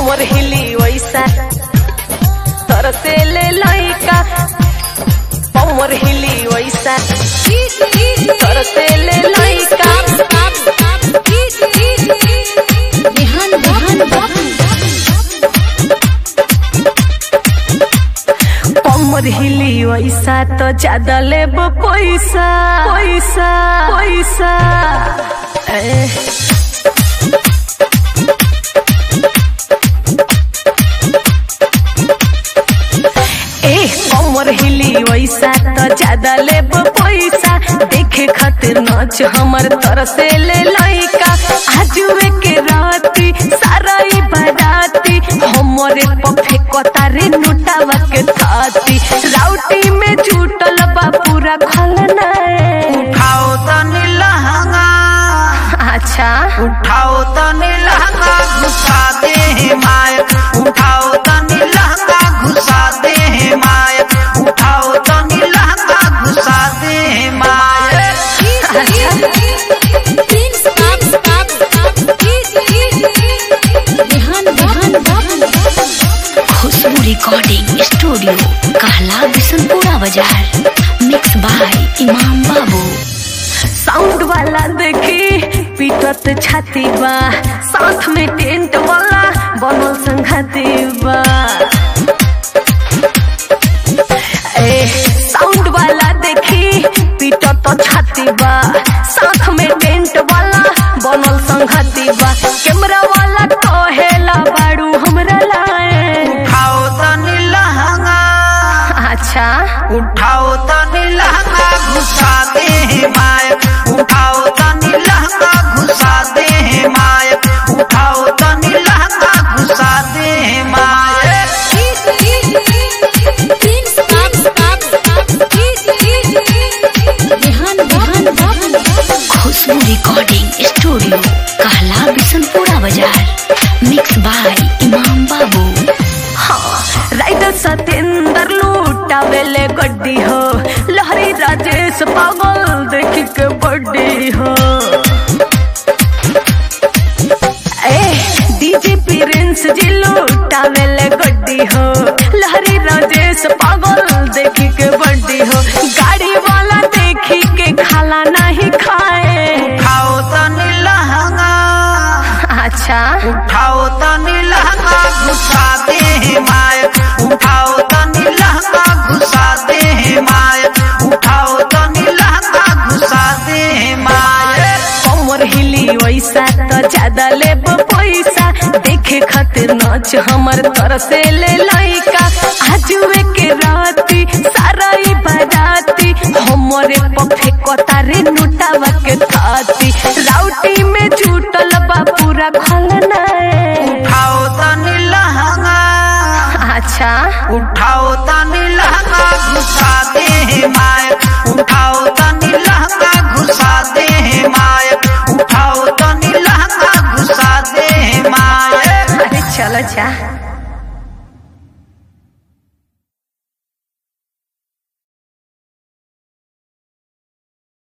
कमर हिली वैसा तरसे ले लइका कमर हिली वैसा तरसे ले लइका कमर हिली वैसा तो ज्यादा लेब पैसा पैसा पैसा ए ए कमर हिली वैसा तो ज्यादा लेब पैसा देखे खातिर नाच हमर तरसे ले लइका आजुए के राती सारा ई बाराती हमरे पफे कतारे नुटावा के थाती राउटी में जुटल बा पूरा खलना उठाओ तनी लहंगा अच्छा उठाओ तनी लहंगा घुसा दे हे मायक उठाओ तनी लहंगा घुसा दे हे मायक उठाओ तनी लहंगा घुसा दे हे मायक खुशबू रिकॉर्डिंग स्टूडियो कहला बिशनपुरा बाजार मिक्स बाय इमाम बाबू साउंड वाला देखी पीटत छाती बा साथ में टेंट वाला बनल संघाती बा ए साउंड वाला देखी पीटत छाती बा साथ में टेंट वाला बनल संघाती बा कैमरा वाला कहेला बाड़ू हमरा लाए उठाओ तनी लहंगा अच्छा उठाओ तनी लहंगा घुसा दे हे मायक उठाओ तनी लहंगा घुसा दे हे मायक उठाओ तनी लहंगा घुसा दे हे मायक खुशबू रिकॉर्डिंग स्टूडियो कहला बिशनपुरा बाजार मिक्स बाय इमाम बाबू हाँ राइडर सतेंद्र लूटावेले गड्डी हो लहरी राजेश पागल देखी के बड्डी हो ए डीजे प्रिंस जी लूटावेले गड्डी हो लहरी राजेश पागल देखी के बड्डी हो गाड़ी वाला देखी के खाला नहीं खाए उठाओ तनी लहंगा अच्छा उठाओ तनी लहंगा घुसा दे हे मायक उठाओ तनी लहंगा घुसा दे हे मायक उठाओ तनी लहंगा घुसा दे हे मायक कमर हिली वैसा तो ज्यादा लेब पैसा देखे खातिर नाच हमर तरसे ले लइका आजुए के राती सारा ई बाराती हमरे पफे कतारे नुटावा के थाती राउटी में जुटल बा पूरा खलना उठाओ तनी लहंगा अच्छा उठाओ तनी लहंगा घुसा दे हे मायक उठाओ तनी लहंगा घुसा दे हे मायक उठाओ तनी लहंगा घुसा दे हे मायक अरे चलो जा